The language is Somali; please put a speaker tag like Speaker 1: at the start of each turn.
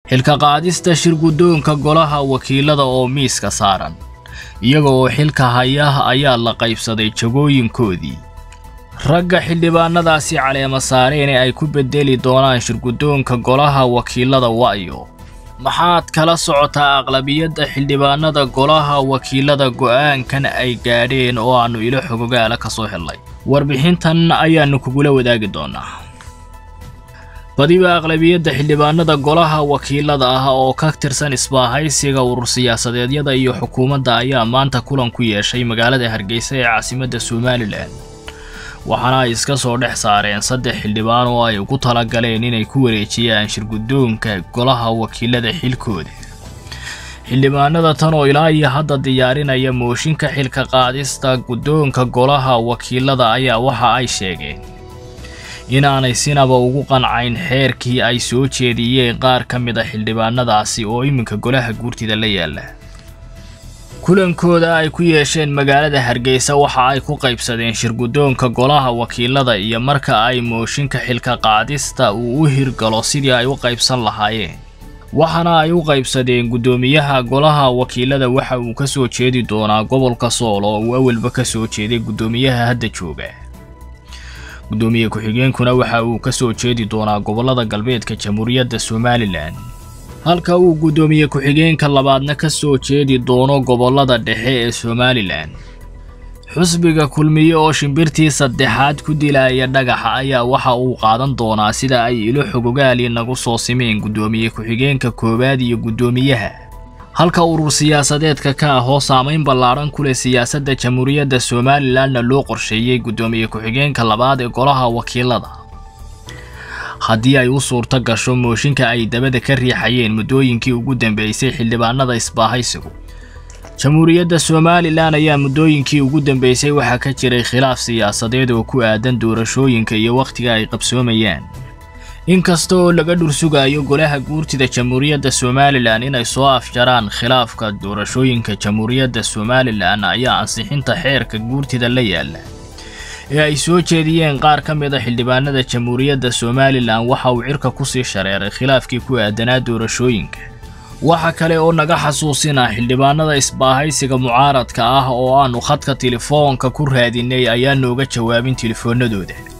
Speaker 1: xilka qaadista shirguddoonka golaha wakiilada oo miiska saaran iyaga oo xilka haya ayaa la qaybsaday jagooyinkoodii ragga xildhibaanadaasi caleema saareen ee ay ku beddeli doonaan shirguddoonka golaha wakiilada wa'yo maxaad kala socotaa aqlabiyadda xildhibaanada golaha wakiilada go'aankan ay gaadheen oo aannu ilo xogogaala ka soo hellay warbixintan ayaannu kugula wadaagi doonaa badiba aqlabiyadda xildhibaanada golaha wakiilada ah oo ka tirsan isbaahaysiga urur siyaasadeedyada iyo xukuumadda ayaa maanta kulan ku yeeshay magaalada hargeysa ee caasimadda somalilan waxaana ay iska soo dhex saareen saddex xildhibaan oo ay ugu talagaleen inay ku wareejiyaan shirguddoonka golaha wakiilada xilkooda xildhibaanada tan oo ilaa iyo hadda diyaarinaya mooshinka xilka qaadista guddoonka golaha wakiilada ayaa waxa ay sheegeen inaanay sinaba ugu qancayn xeerkii ay soo jeediyeen qaar ka mid a xildhibaanadaasi oo iminka golaha guurtida la yaala kulankooda ay ku yeesheen magaalada hargeysa waxa ay ku qaybsadeen shirguddoonka golaha wakiilada iyo marka ay mooshinka xilka qaadista uu u hirgalo sidii ay u qaybsan lahaayeen waxaana ay u qaybsadeen guddoomiyaha golaha wakiilada waxa uu ka soo jeedi doonaa gobolka sool oo uu awalba ka soo jeeday guddoomiyaha hadda jooga guddoomiye ku-xigeenkuna waxa uu ka soo jeedi doonaa gobollada galbeedka jamhuuriyadda somalilan halka uu guddoomiye ku-xigeenka labaadna ka soo jeedi doono gobollada dhexe ee somalilan xusbiga kulmiye oo shimbirtii saddexaad ku dilaya dhagaxa ayaa waxa uu qaadan doonaa sida ay ilo xogogaali nagu soo simeen guddoomiye ku-xigeenka koowaad iyo guddoomiyaha halka urur siyaasadeedka ka ah oo saamayn ballaadhan ku leh siyaasadda jamhuuriyadda somalilanna loo qorsheeyey guddoomiye ku-xigeenka labaad ee golaha wakiilada haddii ay u suurto gasho mooshinka ay dabada ka riixayeen muddooyinkii ugu dambeysay xildhibaanada isbaahaysigu jamhuuriyadda somalilan ayaa muddooyinkii ugu dambeysay waxaa ka jiray khilaaf siyaasadeed oo ku aadan doorashooyinka iyo wakhtiga ay qabsoomayaan inkasta oo laga dhursugayo golaha guurtida jamhuuriyadda somalilan inay soo afjaraan khilaafka doorashooyinka jamhuuriyadda somalilan ayaa ansixinta xeerka guurtida la yaala ee ay soo jeediyeen qaar ka mid a xildhibaanada jamhuuriyadda somalilan waxa uu cirka ku sii shareeray khilaafkii ku aadanaa doorashooyinka waxa kale oo naga xasuusina xildhibaanada isbaahaysiga mucaaradka ah oo aannu khadka telefoonka ku raadinay ayaa nooga jawaabin telefoonadooda